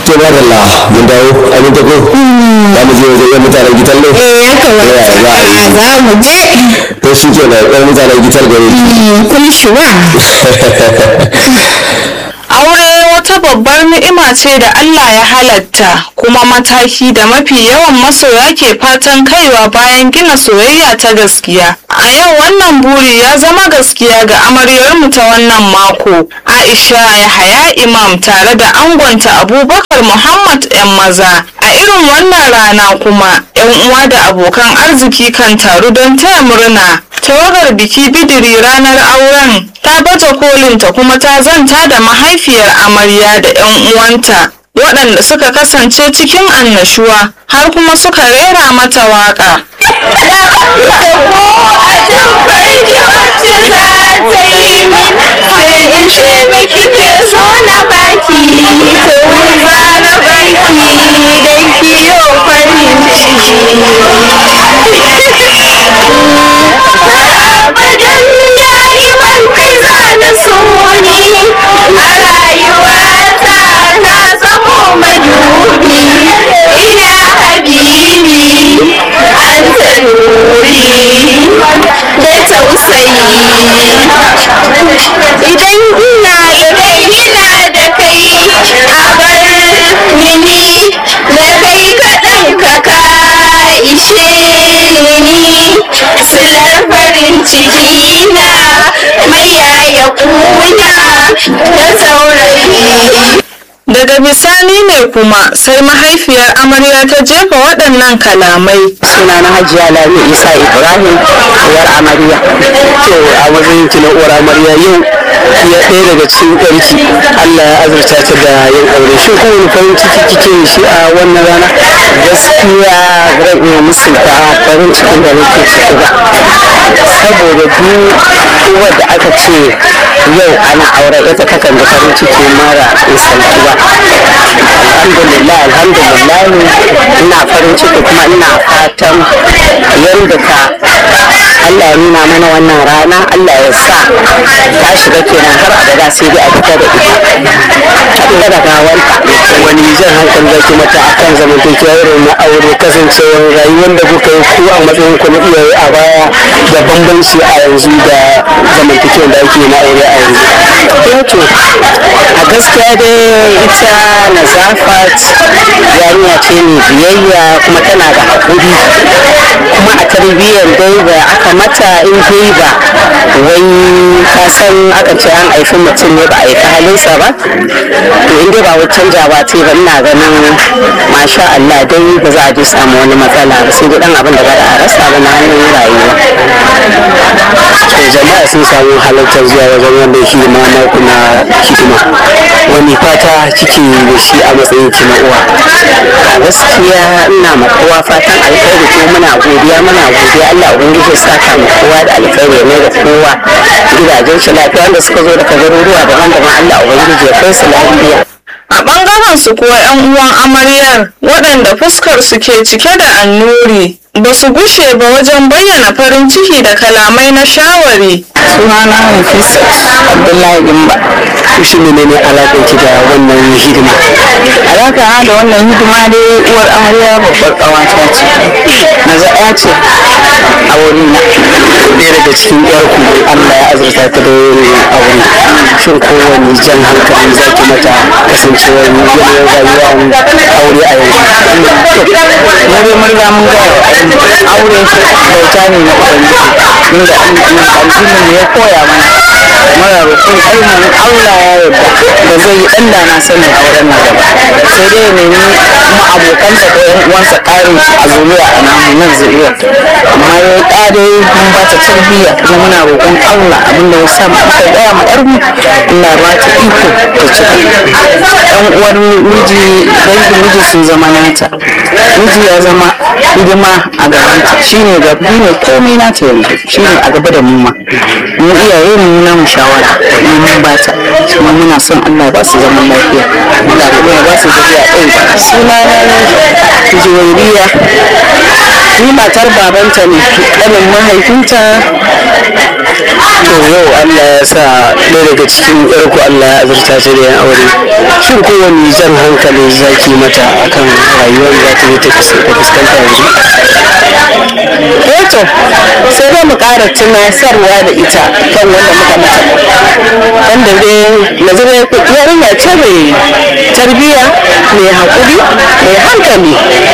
to ba da la mun dawo a mun tako za mu je wajen yan mutanen gitar ne eh ya kamata za a yi za mu je to shi ke na yan mutanen gitar gare kun shuwa Aure wata babbar ni'ima ce da Allah ya halatta kuma mataki da mafi yawan masoya ke fatan kaiwa bayan gina soyayya ta gaskiya. A yau wannan buri ya zama gaskiya ga amaryarmu ta wannan mako. Aisha Yahaya Imam tare da angonta Abubakar Muhammad 'yan maza. A irin wannan rana kuma 'yan uwa da abokan arziki kan taru don taya murna. Tawagar biki bidiri ranar auren ta baje kolinta kuma ta zanta da mahaifiyar amarya da 'yan uwanta waɗanda suka kasance cikin annashuwa har kuma suka rera mata waƙa. idan ina da kai ina da kai a bar mini da kai kaɗan ka ka ishe ni silar farin ciki na mai yaya kuna da saurayi Daga bisani ne kuma sai mahaifiyar amarya ta jefa waɗannan kalamai. suna na hajiya lami isa ibrahim uwar amarya to a matsayin ki na uwar amarya yau ya ɗaya daga cikin ɗarki allah ya azurta ta da yin aure shi ko wani farin ciki kike da shi a wannan rana gaskiya zan iya musulta farin cikin da nake ciki ba saboda duk uwar da aka ce yau ana aure ita takan da farin ciki mara misalci ba alhamdulillah alhamdulillah ina farin ciki kuma ina fatan yadda ka Allah ya nuna mana wannan rana Allah ya sa ta shiga kenan har abada sai dai a fita da ita ita da gawanta wani jan hankali zaki mata akan zamantakewa irin na aure kasancewar rayuwar da kuka yi ku a matsayin ku na iyaye a baya da bambanci a yanzu da zamantakewar da ake na aure a yanzu eh to a gaskiya dai ita nazafat yarinya ce mai biyayya kuma tana da haƙuri kuma a tarbiyyar dai da aka mata in dai ba wai ka san aka ce an haifi mutum ne ba a haifi halinsa ba to in dai ba wai canjawa ce ba ina ganin masha Allah dai ba za a ji samu wani matsala ba sai dai dan abin da ba a rasa ba na hannun rayuwa to jama'a sun samu halartar zuwa wajen wannan hidima na kuna hidima wani fata kike da shi a matsayin ki na uwa a gaskiya ina ma kowa fatan alkhairi kuma muna godiya muna godiya Allah ubangiji ya saka mu kowa da alkhairi ne da kowa gidajen shi lafiya wanda suka zo daga garuruwa daban-daban Allah ubangiji ya kai su lafiya A ɓangaren su kuwa 'yan uwan amaryar waɗanda fuskar su ke cike da annuri ba su gushe ba wajen bayyana farin ciki da kalamai na shawari. sunana Nafisa Abdullahi Gimba shi ne ne alaƙar ki da wannan hidima alaƙa da wannan hidima dai uwar amarya babbar ƙawata ce na za'a ce a wuri na ɗaya daga cikin yarku Allah ya azurta ta da yin aure shin kowane jan hankali za ki mata kasancewar yanayin rayuwa aure a yanzu mu dai mun riga mun ga aure bauta ne na ubangiji inda addinin ne ya koya mana mara roƙon ainihin Allah ya yarda ba zai yi ɗan da na sanin auren nan gaba sai dai ya nemi kuma abokansa ko yan uwansa ƙarin a zuriya a namu nan zuriyar amma ya yi ƙare mun ba ta tarbiyya kuma muna roƙon Allah abinda ya sa mu aka gaya ma ƴar mu Allah ba ta iko ta cika ɗan uwar miji dangin miji sun zama nata miji ya zama hidima a gabanta shine gaba ne komai nata yanzu shine a gaba da mu ma mu iyaye mu na mu shawara mu mun ba ta kuma muna son Allah ba su zaman lafiya Allah kuma ya ba su zuriya ɗaya suna na juwairiya ni matar babanta ne ƙanin mahaifinta to yau Allah ya sa ɗaya daga cikin ƴarku Allah ya azurta ta da yan aure shin kowane jan hankali zaki mata akan rayuwar za ta yi ta fuskanta yanzu eh to sai dai mu ƙara tunasarwa da ita kan wanda muka mata wanda dai yanzu dai yarinya ce mai tarbiyya mai haƙuri mai hankali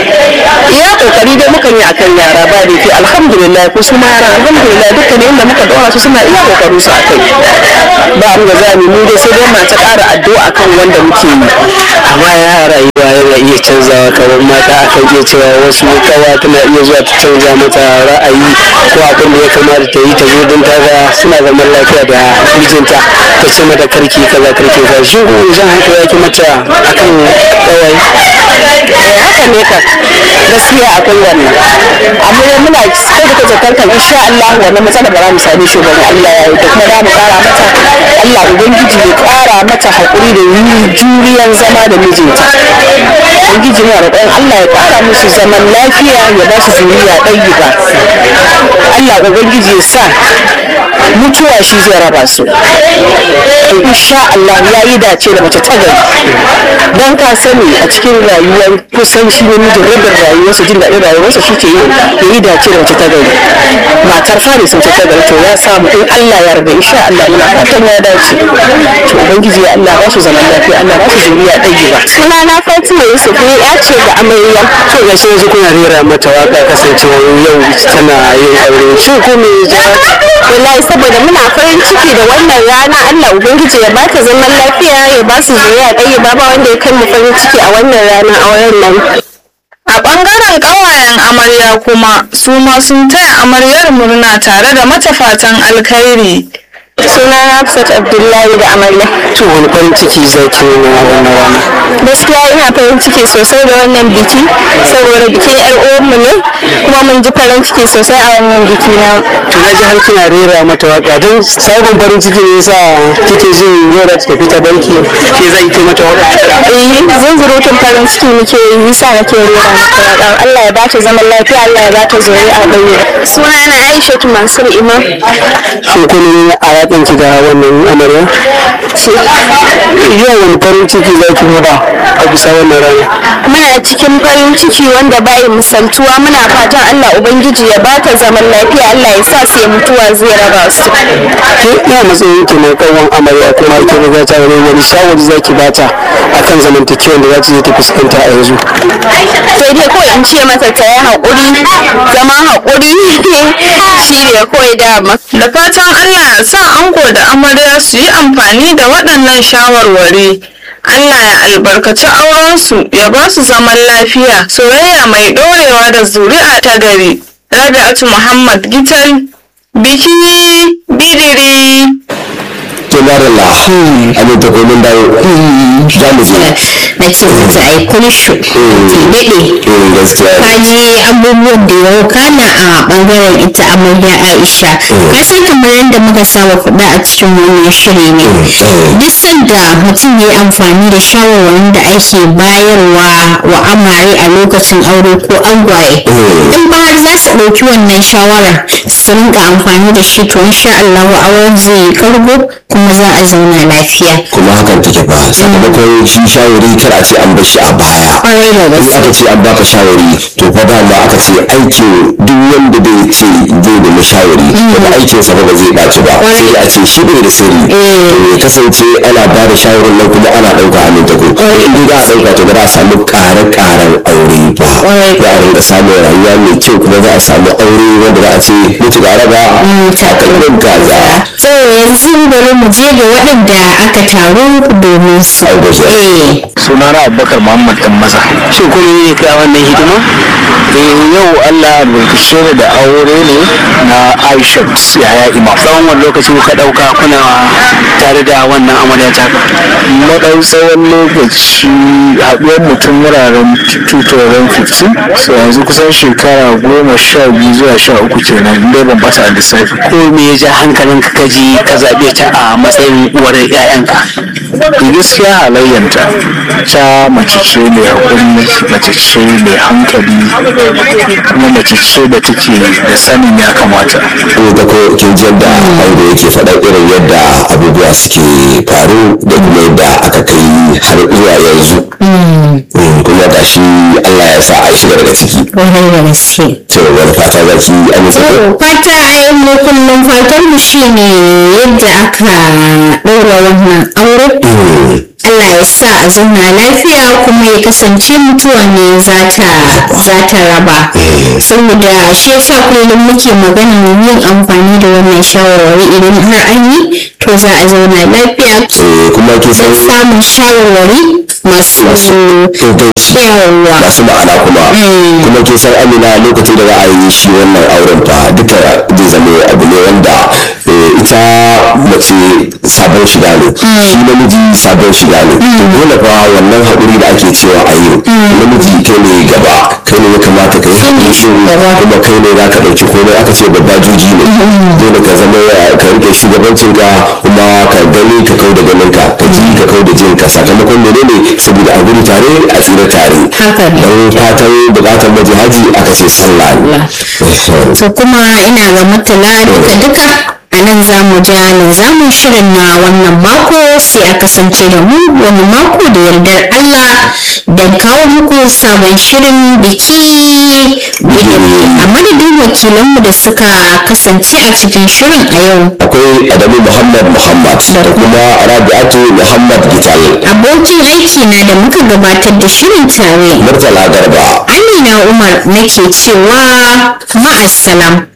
iya ƙoƙari dai mukan yi akan yara ba da ke alhamdulillah ko su ma yara alhamdulillah dukkan inda muka ɗora su suna iya ƙoƙarin su akai ba mu ga zami mu dai sai dai ma ta ƙara addu'a kan wanda muke yi amma ya rayuwa yana iya canzawa kamar mata akan iya cewa wasu kawa tana iya zuwa ta canza mata ra'ayi ko abin da ya kamata ta yi ta zo don ta ga suna zaman lafiya da mijinta ta ce mata karki kaza karki kaza shi ko zan hankali ya ki mata akan kawai haka ne ka gaskiya akwai wannan amma dai muna sai da kaje kankan insha Allah wannan matsala ba za mu same shi ba Allah ya yi da kuma za mu kara mata Allah ubangiji ya kara mata hakuri da juriyan zama da mijinta ubangiji na roƙon Allah ya kara musu zaman lafiya ya ba su zuriya ɗayi ba Allah ubangiji ya sa mutuwa shi zai raba su insha Allah ya yi dace da mace ta gari don ka sani a cikin rayuwar kusan shi ne mijin rabin rayuwarsa jin daɗin rayuwarsa shi ke yi ya yi dace da mace ta gari matar fari sun ta gari to ya samu in Allah ya yarda insha Allah muna fatan ya dace to ubangiji ya Allah ba su zaman lafiya Allah ba su zuriya ɗaya ba sunana Fatima Yusuf ne ya ce da amarya to ga shi yanzu kuna rera mata waka kasancewa yau tana yin aure shin ko me ya wallahi saboda muna farin ciki da wannan rana Allah ubangiji ya bata zaman lafiya ya ba su zuriya ɗaya ba ba wanda ya kai mu farin ciki a wannan rana auren nan A ɓangaren ƙawayen amarya kuma su ma sun taya amaryar murna tare da mata fatan alkhairi. suna Hafsat Abdullahi da amarya to wani farin ciki zai ki nuna wannan rana gaskiya ina farin ciki sosai da wannan biki saboda bikin yar uwanmu ne kuma mun ji farin ciki sosai a wannan biki na to na ji har kina rera mata waka don sabon farin ciki ne yasa kike jin yau da tafi ta banki ke zai ki mata waka eh zunzurutun farin ciki muke yi yasa nake rera mata waka Allah ya ba ta zaman lafiya Allah ya ba ta zuri'a ɗaya suna na Aisha Mansur Imam shin kun yi a yakin ki da wannan amarya yau wani farin ciki zai ki nuna a bisa wannan rana muna cikin farin ciki wanda bai misaltuwa muna fatan Allah ubangiji ya ba ta zaman lafiya Allah ya sa sai mutuwa zai raba su ke ina matsayin ki mai kawon amarya kuma ki riga ta wani wani shawari zaki bata akan zamantakewan da za ta je ta fuskanta a yanzu sai dai kawai in ce mata ta yi haƙuri zama haƙuri shi ne kawai dama Da fatan Allah ya sa ango da amarya su yi amfani da waɗannan shawarwari. Allah ya albarkaci aurensu ya ba su zaman lafiya, soyayya mai ɗorewa da zuri'a ta gari. Rabi'atu Muhammad Gital, biki bidiri. to madalla abin ta komin dawo za mu je na ce mata ai kun shi daɗe eh gaskiya ka ji abubuwan da ya kana a ɓangaren ita amarya aisha ka san kamar yadda muka saba faɗa a cikin wannan shiri ne duk sanda mutum ya yi amfani da shawarwarin da ake bayarwa wa amare a lokacin aure ko angwaye in ba har za su ɗauki wannan shawarar su rinka amfani da shi to insha Allah auren zai yi kargo kuma za a zauna lafiya kuma hakan take fa sakamakon shi shawari kar a ce an bar shi a baya ƙwarai da in gaske aka ce an baka shawari to fa dama aka ce aikin duk wanda bai ce zai nemi shawari daga aikinsa ba ba zai ɓaci ba sai a ce shi bai da sirri to ya kasance ana ba da shawarin nan kuma ana ɗauka hannun ta ko in dai za a ɗauka to ba za a samu ƙare-ƙaren aure ba za a rinka samun rayuwa mai kyau kuma za a samu aure wanda za a ce mutu da raba a kalmar gaza to yanzu bari mu je ga waɗanda aka taru domin su eh sunana abubakar muhammad dan maza shin kun yi kai wannan hidima eh yau allah albarkace ni da aure ne na aisha yaya imam tsawon wani lokaci kuka dauka kuna tare da wannan amarya ta madau tsawon lokaci haɗuwar mutum wuraren 2015 so yanzu kusan shekara goma sha biyu zuwa sha uku kenan dai ban bata a lissafi ko me ya ja hankalinka ka ji ka zaɓe ta a matsayin uwar 'ya'yanka gaskiya halayyanta ta mace ce mai haƙuri mace ce mai hankali kuma mace ce da take da sanin ya kamata ko ga ko kin ji yadda aure yake faɗa irin yadda abubuwa suke faru da kuma yadda aka kai har zuwa yanzu Mm, kuma ga shi Allah ya sa an shiga daga ciki Kwarai da gaske. to wani fata za ki amince ko fata a yi mu kullum fatan mu shine yadda aka ɗaura wannan aure Allah ya sa a zauna lafiya kuma ya kasance mutuwa ne za ta raba saboda shi yasa kullum muke magana yin amfani da wannan shawarwari idan har an yi to za a zauna lafiya Eh, kuma kin san don samun shawarwari masu inganci yawa masu ma'ana kuma kuma kin san amina lokacin da za a yi shi wannan auren fa duka zai zama abu ne wanda eh, ita mace sabon shiga ne shi namiji sabon shiga ne to dole fa wannan haƙuri da ake cewa a yi namiji kai ne gaba kai ne ya kamata ka yi haƙuri shi kuma kai ne za ka ɗauki komai aka ce babba juji ne dole ka zama ya- ka rike shugabancin ka kuma ka gani ka kau da ganin ka ka ji ka kau da jin ka sakamakon menene saboda a gudu tare a tsira tare Haka ne. don fatan bukatar maji haji aka ce sallah ne to kuma ina ga mutala duka duka a nan za mu ja zamun shirin na wannan mako sai a kasance da mu wani mako da yardar Allah don kawo muku sabon shirin biki bidimi a madadin wakilanmu da suka kasance a cikin shirin a yau akwai adamu muhammad muhammad da kuma rabi'atu muhammad gital abokin aiki na da muka gabatar da shirin tare murtala garba amina umar nake cewa ma'assalam